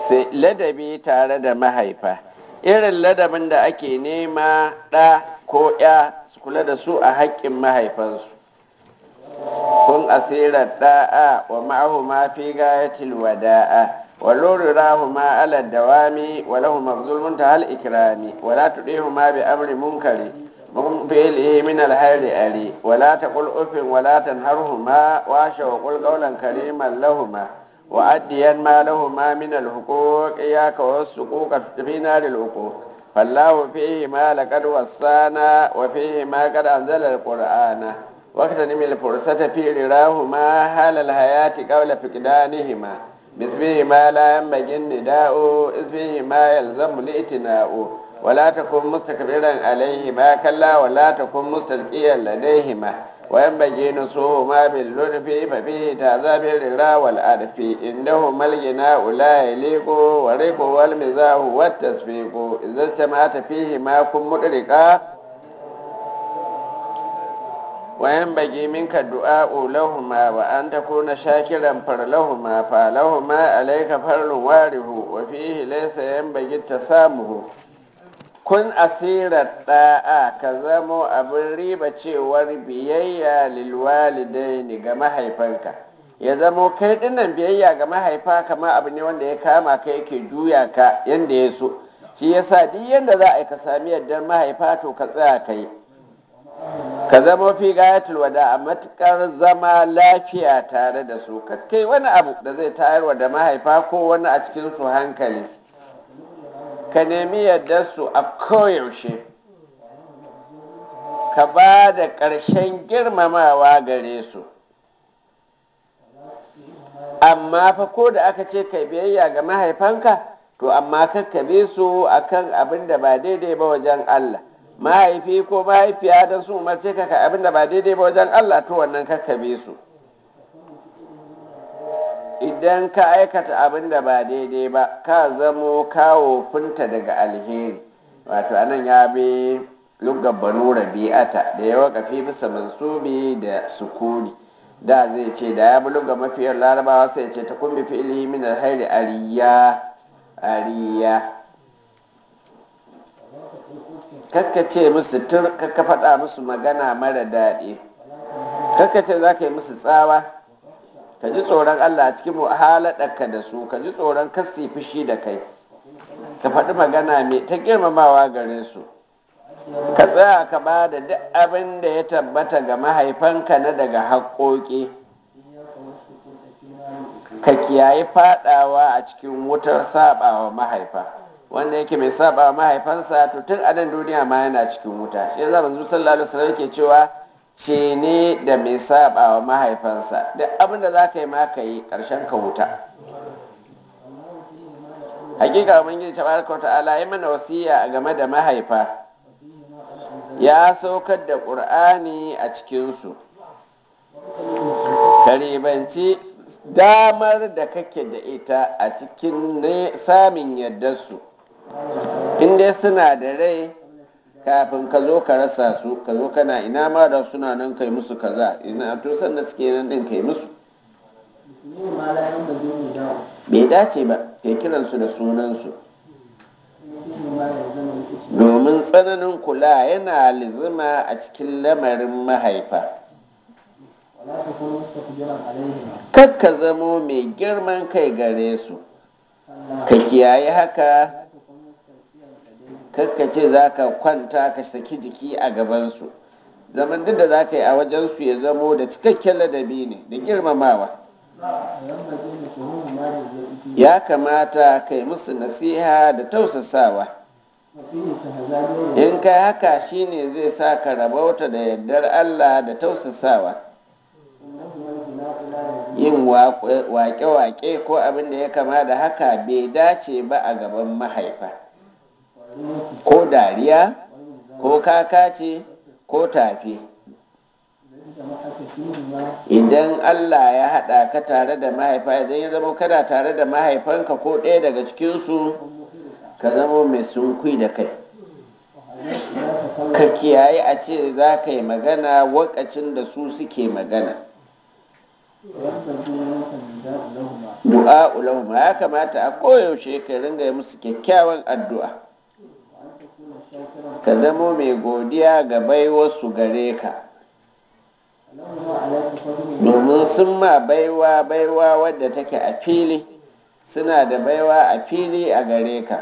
sai ladabi tare da mahaifa irin ladabin da ake nema ɗa ko ya su kula da su a haƙƙin mahaifansu kun asirar da'a wa ma'ahu ma fi gayatil wada'a wa lurirahu ma ala dawami wa lahu mabzulun ta hal ikrami wa la tudihu ma bi amri munkari mun fi'lihi min al hayri ali wa la taqul ufin wa la tanharhuma wa sha wa qul qawlan kariman lahuma wa addiyan ma lahuma min al huquq iyaka was suquq fi nar al huquq فالله فيهما لقد وصانا وفيهما قد أنزل القرآن واغتنم الفرصة في رراهما حال الحياة قبل فقدانهما باسمهما لا ينبغي النداء اسمهما يلزم الائتناء ولا تكن مستكبرا عليهما كلا ولا تكن مستلقيا لديهما وينبغي نصوهما باللطف ففيه تعذاب الررا والعرف إنهما الغناء لا يليق ورق والمزاح والتصفيق إذا اجتمعت فيهما كن مدركا وينبغي منك الدعاء لهما وأن تكون شاكرا فرلهما فلهما عليك فرل واره وفيه ليس ينبغي التسامه kun asirar ɗa'a ka zamo abin riba cewar biyayya lilwalidaini ga mahaifanka ya zamo kai dinnan biyayya ga mahaifa kama abu ne wanda ya kama ka yake juya ka yanda ya so shi yasa duk yanda za a yi ka sami yardar mahaifa to ka tsaya ka yi ka zama fi gayatul wada a matukar zama lafiya tare da su kai wani abu da zai tayarwa da mahaifa ko wani a cikin su hankali ka nemi yadda su a koyaushe ka ba da ƙarshen girmamawa gare su amma fa ko da aka ce kai biyayya ga mahaifanka to amma kakkabe su akan abin da ba daidai ba wajen Allah mahaifi ko mahaifiya don su umarce ka ka abin da ba daidai ba wajen Allah to wannan kakkabe su idan ka aikata abin da ba daidai ba ka zamo kawo funta daga alheri wato anan ya bi lugar banu rabi'ata da ya wakafi bisa mansubi da sukuni da zai ce da ya bi lugar mafiyar larabawa sai ce ta kumbi fi'ilihi min alhairi ariya ariya kakka ce musu tur kakka faɗa musu magana mara daɗi kakka ce za ka yi musu tsawa ka ji tsoron Allah a cikin muhaladarka da su ka ji tsoron kasi fushi da kai ka faɗi magana mai ta girmamawa gare su ka tsaya ka ba da duk abin da ya tabbata ga mahaifanka na daga haƙoƙi ka kiyaye faɗawa a cikin wutar saɓawa mahaifa wanda yake mai saɓawa mahaifansa to tun a nan duniya ma yana cikin wuta shi yasa manzo sallallahu alaihi wasallam yake cewa ce ne da mai saba wa mahaifansa duk abin da za ka yi ma ka yi ƙarshen ka wuta hakika ubangiji tabaraka wa ta'ala ya mana wasiya game da mahaifa ya saukar da ƙur'ani a cikinsu karibanci damar da kake da ita a cikin samun yardarsu in dai suna da rai kafin ka zo ka rasa su ka zo kana ina ma da suna nan kai musu kaza ina to sanda suke nan din kai musu bai dace ba kai kiransu da sunansu domin tsananin kula yana lizima a cikin lamarin mahaifa kakka zamo mai girman kai gare su ka kiyaye haka kakka ce za ka kwanta ka saki jiki a gabansu zaman duk da za ka yi a wajensu ya zamo da cikakken ladabi ne da girmamawa ya kamata ka yi musu nasiha da tausasawa in kai haka shine zai sa ka rabauta da yardar allah da tausasawa yin wake-wake ko abin da ya kama da haka bai dace ba a gaban mahaifa ko dariya ko kakace ko tafi idan allah ya haɗa ka tare da mahaifa idan ya zama kada tare da mahaifanka ko ɗaya daga cikinsu ka zama mai sunkui da kai ka kiyaye a ce za ka yi magana wakacin da su suke magana du'a ulahum ya kamata a koyaushe ka ringa yi musu kyakkyawan addu'a ka zamo mai godiya ga baiwarsu gare ka domin sun ma baiwa baiwa wadda take a fili suna da baiwa a fili a gare ka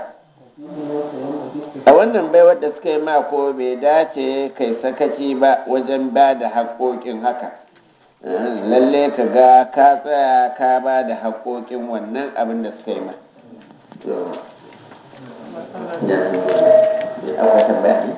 a wannan baiwar da suka yi ma ko bai dace kai sakaci ba wajen ba da haƙoƙin haka lalle ka ga ka tsaya ka ba da haƙoƙin wannan abin da suka yi ma akwai tambaya ne